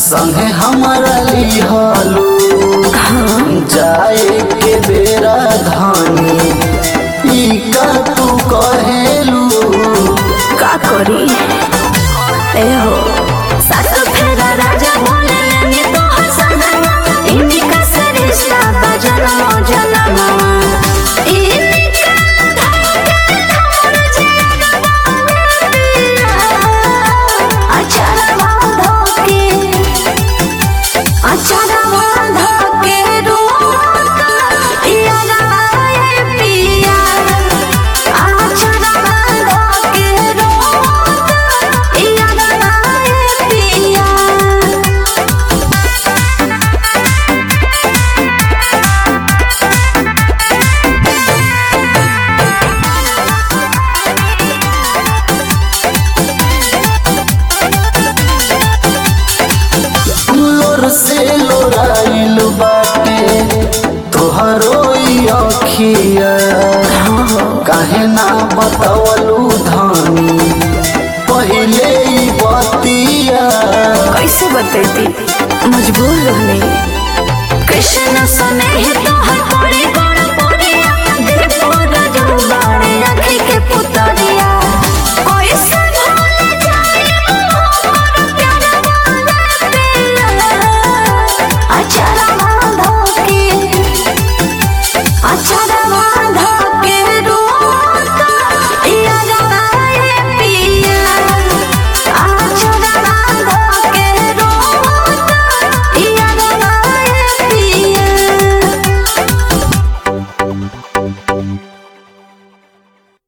संगे हमारा लिहलू जाए के बेरा धानी ई का तू कहेलू का करी ए हो सासु फेरा राजा बोले लेनी तो हसन इनका सरिश्ता बजन मौजन मामा इनका धागा अचार बांधो के अचार बांधो के रोका इया लगाए पिया अचार बांधो के रोका इया लगाए पिया लोर से लोराइल बाटे तोहरो ई अखिया काहे ना बतावलू धानी